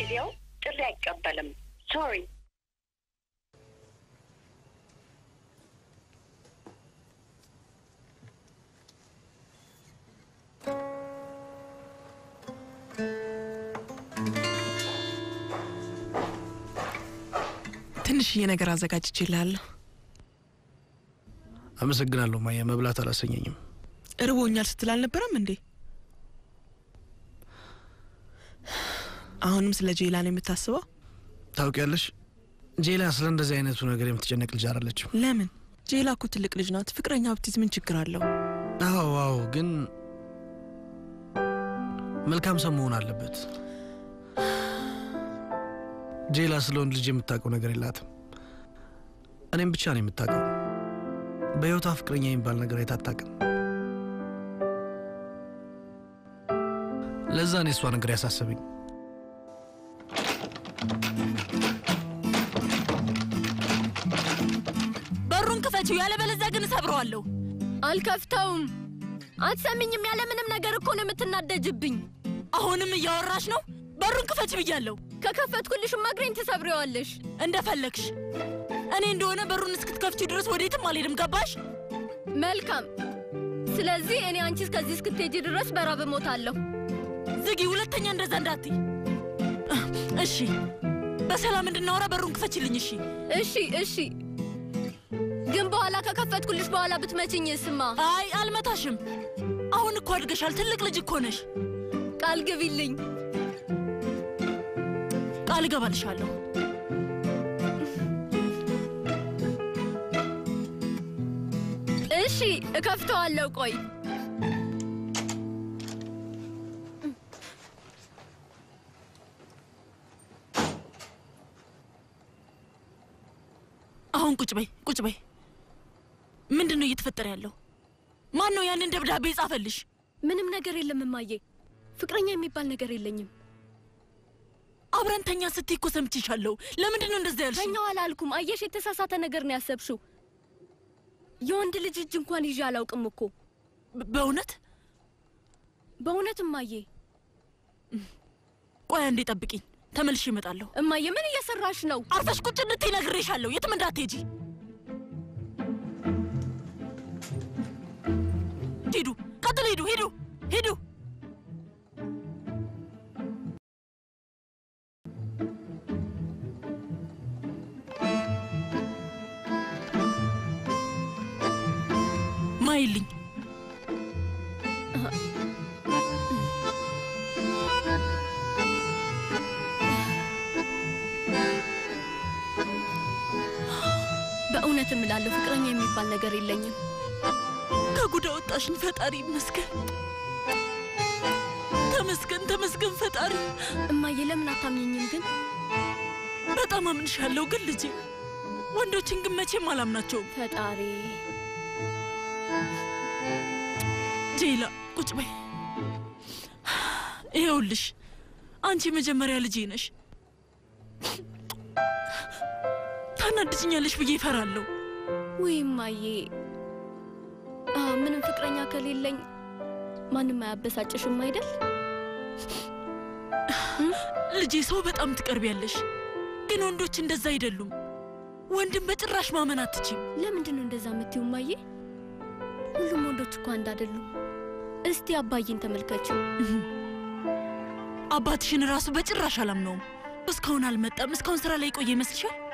ሊያው ጥሪ አይቀበልም። ሶሪ ትንሽዬ ነገር አዘጋጅቼልሃለሁ። አመሰግናለሁ ማየ፣ መብላት አላሰኘኝም። እርቦኛል ስትል አልነበረም እንዴ? አሁንም ስለ ጄላ ነው የምታስበው? ታውቂያለሽ፣ ጄላ ስለ እንደዚህ አይነቱ ነገር የምትጨነቅ ልጅ አይደለችም። ለምን? ጄላ እኮ ትልቅ ልጅ ናት። ፍቅረኛ ብትይዝ ምን ችግር አለው? አዎ አዎ፣ ግን መልካም ሰው መሆን አለበት። ጄላ ስለ ወንድ ልጅ የምታውቀው ነገር የላትም። እኔም ብቻ ነው የምታውቀው። በሕይወቷ ፍቅረኛ የሚባል ነገር አይታጣቅም። ለዛ ነው የእሷ ነገር ያሳሰበኝ። በሩን ክፈችው፣ ያለበለዚያ ግን እሰብረዋለሁ። አልከፍተውም። አትሰሚኝም? ያለ ምንም ነገር እኮ ነው የምትናደጅብኝ። አሁንም እያወራሽ ነው? በሩን ክፈች ብያለሁ። ከከፈትኩልሽማ እግሬን ትሰብሬዋለሽ። እንደፈለግሽ። እኔ እንደሆነ በሩን እስክትከፍቺው ድረስ ወዴትም አልሄድም። ገባሽ? መልካም። ስለዚህ እኔ አንቺ እስከዚህ እስክትሄጂ ድረስ በራብ እሞታለሁ። ዝጊ። ሁለተኛ እንደዛ እንዳትይ እሺ? በሰላም እንድናወራ በሩን ክፈችልኝ። እሺ? እሺ፣ እሺ። ግን በኋላ ከከፈትኩልሽ በኋላ ብትመችኝ ስማ። አይ አልመታሽም። አሁን እኮ አድገሻል። ትልቅ ልጅ እኮ ነሽ። ቃል ግቢልኝ። ቃል እገባልሻለሁ። እሺ፣ እከፍተዋለሁ። ቆይ አሁን ቁጭ በይ፣ ቁጭ በይ። ምንድን ነው እየተፈጠረ ያለው? ማን ነው ያንን ደብዳቤ የጻፈልሽ? ምንም ነገር የለም እማዬ። ፍቅረኛ የሚባል ነገር የለኝም። አብረን ተኛ ስትይ እኮ ሰምቼሻለሁ። ለምንድን ነው እንደዛ ያልሽ? ተኛው አላልኩም። አየሽ፣ የተሳሳተ ነገር ነው ያሰብሽው። የወንድ ልጅ እጅ እንኳን ይዤ አላውቅም እኮ። በእውነት በእውነት እማዬ። ቆይ አንዴ ጠብቂኝ፣ ተመልሼ እመጣለሁ። እማዬ ምን እየሰራሽ ነው? አርፈሽ ቁጭ እንድትይ ነግሬሻለሁ። የትም እንዳትሄጂ። ሂዱ፣ ቀጥሎ ሂዱ፣ ሂዱ፣ ሂዱ። ማይልኝ በእውነት እምላለሁ ፍቅረኛ የሚባል ነገር የለኝም። ከጉዳ ወጣሽን ፈጣሪ ይመስገን። ተመስገን ተመስገን ፈጣሪ። እማዬ ለምን አታምኝኝም ግን? በጣም አምንሻለሁ፣ ግን ልጄ ወንዶችን ግን መቼም አላምናቸውም። ፈጣሪ ጄላ ቁጭ በይ። ይኸውልሽ አንቺ መጀመሪያ ልጄ ነሽ። ታናድጅኛለሽ ብዬ እፈራለሁ። ውይ እማዬ፣ አ፣ ምንም ፍቅረኛ ከሌለኝ ማንም አያበሳጭሽም አይደል? ልጄ ሰው በጣም ትቀርቢያለሽ፣ ግን ወንዶች እንደዛ አይደሉም። ወንድም በጭራሽ ማመን አትችም። ለምንድን ነው እንደዛ የምትይው እማዬ? ሁሉም ወንዶች እኮ አንድ አይደሉም። እስቲ አባዬን ተመልከችው። አባትሽን ራሱ በጭራሽ አላምነውም። እስካሁን አልመጣም። እስካሁን ስራ ላይ ቆየ ይመስልሻል?